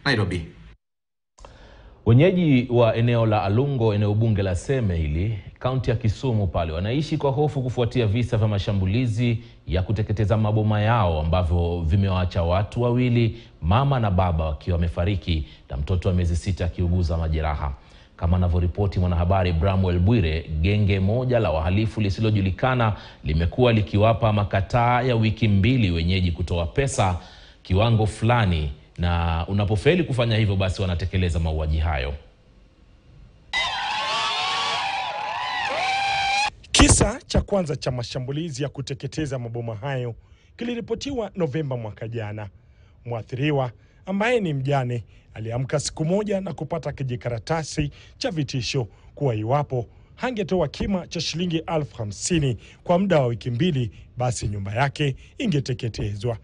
Nairobi. Wenyeji wa eneo la Alungo, eneo bunge la Seme hili kaunti ya Kisumu pale, wanaishi kwa hofu kufuatia visa vya mashambulizi ya kuteketeza maboma yao ambavyo vimewaacha watu wawili, mama na baba, wakiwa wamefariki na mtoto wa miezi sita akiuguza majeraha. Kama anavyoripoti mwanahabari Bramwell Bwire, genge moja la wahalifu lisilojulikana limekuwa likiwapa makataa ya wiki mbili wenyeji kutoa pesa kiwango fulani na unapofeli kufanya hivyo basi wanatekeleza mauaji hayo. Kisa cha kwanza cha mashambulizi ya kuteketeza maboma hayo kiliripotiwa Novemba mwaka jana. Mwathiriwa ambaye ni mjane aliamka siku moja na kupata kijikaratasi cha vitisho kuwa iwapo hangetoa kima cha shilingi elfu hamsini kwa muda wa wiki mbili, basi nyumba yake ingeteketezwa.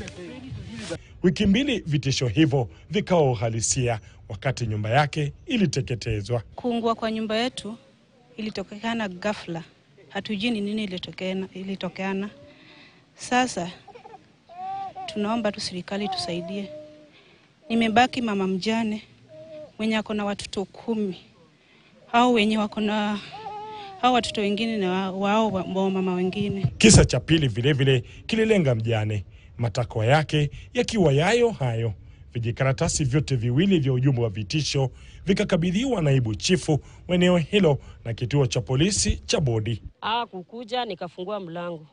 Wiki mbili vitisho hivyo vikawa uhalisia wakati nyumba yake iliteketezwa. Kuungua kwa nyumba yetu ilitokekana ghafla, hatujui ni nini ilitokeana, ilitokeana. Sasa tunaomba tu serikali tusaidie. Nimebaki mama mjane mwenye ako na watoto kumi au wenye wako na hao watoto wengine na wao wa wa mama wengine. Kisa cha pili vilevile kililenga mjane, matakwa yake yakiwa yayo hayo. Vijikaratasi vyote viwili vya ujumbe wa vitisho vikakabidhiwa naibu chifu wa eneo hilo na kituo cha polisi cha Bodi. Ah, kukuja nikafungua mlango,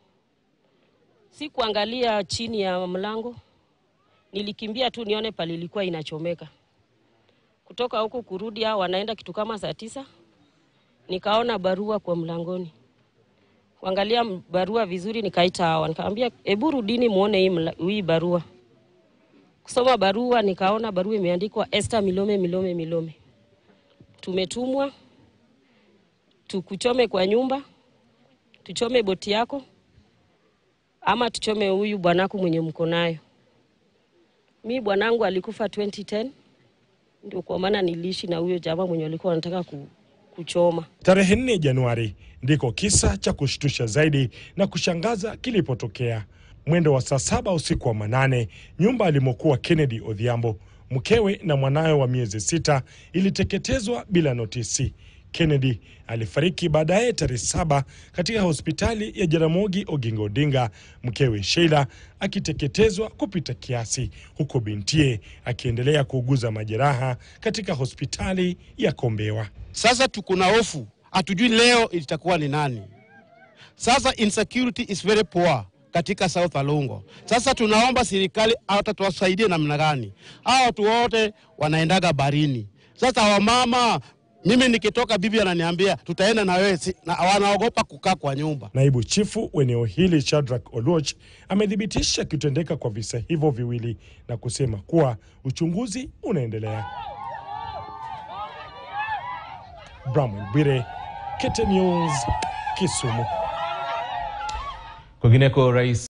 si kuangalia chini ya mlango, nilikimbia tu nione pale ilikuwa inachomeka. Kutoka huku kurudi, hao wanaenda kitu kama saa tisa, nikaona barua kwa mlangoni. Kuangalia m- barua vizuri, nikaita hawa, nikamwambia hebu rudini muone hii, mla- hii barua. Kusoma barua, nikaona barua imeandikwa Esther Milome Milome Milome, tumetumwa tukuchome kwa nyumba, tuchome boti yako ama tuchome huyu bwanako mwenye mko nayo. Mi bwanangu alikufa 2010 ndio kwa maana niliishi na huyo jamaa mwenye alikuwa anataka ku, kuchoma. Tarehe 4 Januari ndiko kisa cha kushtusha zaidi na kushangaza kilipotokea. Mwendo wa saa saba usiku wa manane, nyumba alimokuwa Kennedy Odhiambo, mkewe na mwanawe wa miezi sita iliteketezwa bila notisi. Kennedy alifariki baadaye tarehe saba katika hospitali ya Jaramogi Oginga Odinga, mkewe Sheila akiteketezwa kupita kiasi, huku bintie akiendelea kuuguza majeraha katika hospitali ya Kombewa. Sasa tuko na hofu, hatujui leo itakuwa ni nani. Sasa insecurity is very poor katika South Alungo. Sasa tunaomba serikali hata tuwasaidie namna gani? Hao watu wote wanaendaga barini. Sasa wamama, mimi nikitoka, bibi ananiambia tutaenda na wewe, si- na wanaogopa kukaa kwa nyumba. Naibu chifu wa eneo hili Shadrack Oluoch amethibitisha kutendeka kwa visa hivyo viwili na kusema kuwa uchunguzi unaendelea. Bramwell Bwire, KTN News, Kisumu. Kwingineko, rais